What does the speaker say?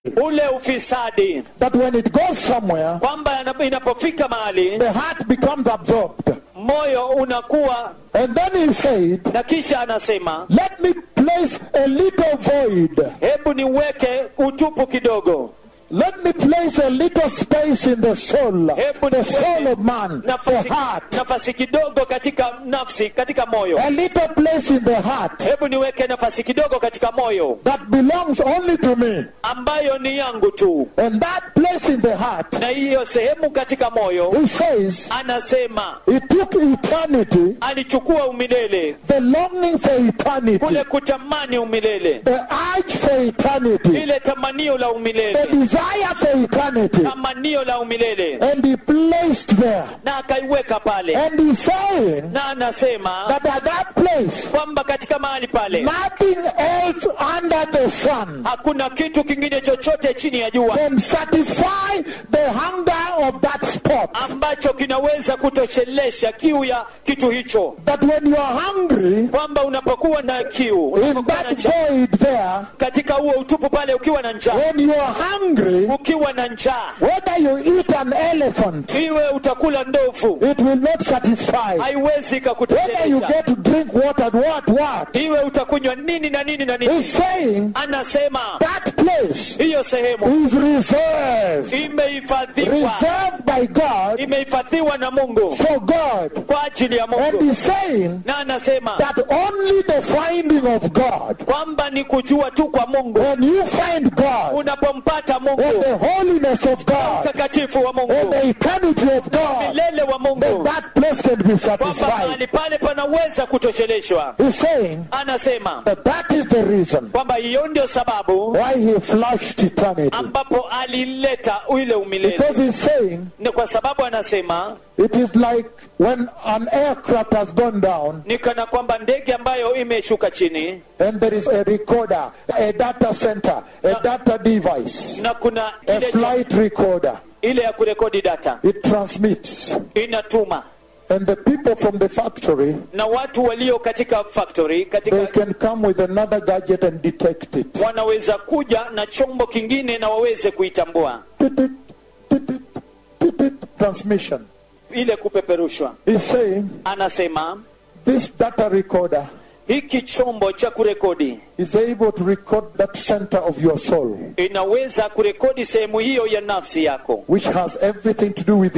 ule ufisadi that when it goes somewhere, kwamba ina- inapofika mahali the heart becomes absorbed. moyo unakuwa And then he said, na kisha anasema Let me place a little void. hebu niweke utupu kidogo Let me place a little space in the soul, Hebu the niweke soul of man, the nafasi, heart. nafasi kidogo katika nafsi katika moyo A little place in the heart hebu niweke nafasi kidogo katika moyo that belongs only to me. ambayo ni yangu tu And that place in the heart, na hiyo sehemu katika moyo he says, anasema it took eternity, alichukua umilele the longing for eternity, kule kutamani umilele the urge for eternity, ile tamanio la the umilele desire for eternity. tamanio la umilele And he placed there. na akaiweka pale And he's saying na anasema that at that place, kwamba katika mahali pale nothing else under the sun hakuna kitu kingine chochote chini ya jua can satisfy the hunger of that spot. ambacho kinaweza kutoshelesha kiu ya kitu hicho That when you are hungry, kwamba unapokuwa na kiu in unapokuwa na that njaa, void there, katika huo utupu pale ukiwa na njaa when you are hungry, ukiwa na njaa whether you eat an elephant, iwe utakula ndovu it will not satisfy. haiwezi Whether you ikakutoshelesha get to drink water, what, what? iwe utakunywa nini na nini na nini He's saying anasema that place hiyo sehemu is reserved, imehifadhiwa reserved by God imehifadhiwa na mungu for God. kwa ajili ya And mungu he's saying na anasema that only the finding of God, kwamba ni kujua tu kwa mungu when you find God, unapompata and mungu the holiness of God, utakatifu wa and mungu the eternity of God, milele wa then mungu that place can be kwamba satisfied. mahali pale panaweza kutosheleshwa He's saying anasema that that is the reason kwamba hiyo ndio sababu why he flushed eternity. ambapo alileta ile Because umilele he's saying ni kwa sababu anasema it is like when an aircraft has gone down ni kana kwamba ndege ambayo imeshuka chini and there is a recorder, a data center, a data device, na kuna a ile, flight recorder. ile ya kurekodi data It transmits. inatuma And the people from the factory, na watu walio katika factory they katika can come with another gadget and detect it. wanaweza kuja na chombo kingine na waweze kuitambua Tit-tit, tit-tit, tit-tit, Transmission. ile kupeperushwa He's saying anasema this data recorder hiki chombo cha kurekodi is able to record that center of your soul, inaweza kurekodi sehemu hiyo ya nafsi yako which has everything to do with